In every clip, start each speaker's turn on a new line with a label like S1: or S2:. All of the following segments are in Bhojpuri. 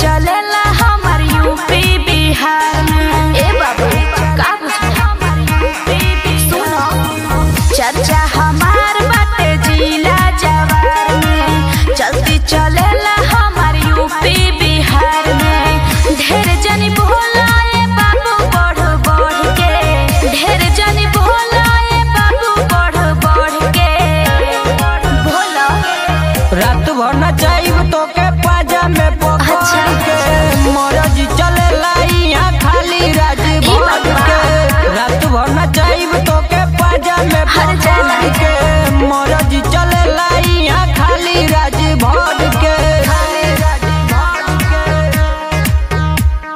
S1: चलेला हमार यूपी बिहार में ए बाबू का सुनो चर्चा हमार बाटे जिला जवार में चलती चलेला हमार यूपी बिहार में ढेर जनी बोलाए बाबू बढ़ बढ़ के ढेर जनी बोलाए बाबू बढ़ बढ़ के बोलो
S2: रात भर न जाइब तो के पाजा में पकड़
S1: अच्छा।
S2: के मरज चले यहाँ खाली राज
S1: ई
S2: भर
S1: बात बा।
S2: के रात भर न जाइब तो के पाजा में
S1: हर जाना।
S2: पकड़ के मरज चले यहाँ खाली राज भर के खाली राज भर के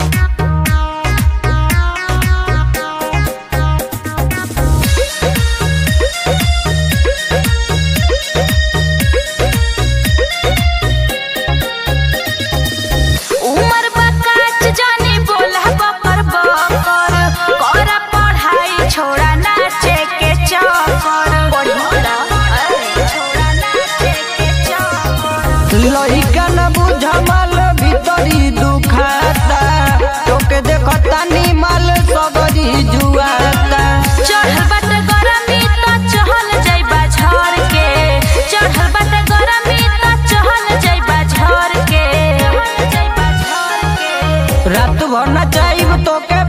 S1: उमर बकाच जानी बोला बकर बकर करा पढ़ाई छोड़ा नाचे के चक्कर छोड़ा नाचे के चक्कर
S2: लइका न बुझमल भीतरी दुखाता तोके देखता निमल सगरी जुआता
S1: चढ़ल बाटे गरमी त चहल जइबा झर के चढ़ल बाटे गरमी त चहल जइबा झर के जइबा झर के
S2: रात भर न जाइब तोके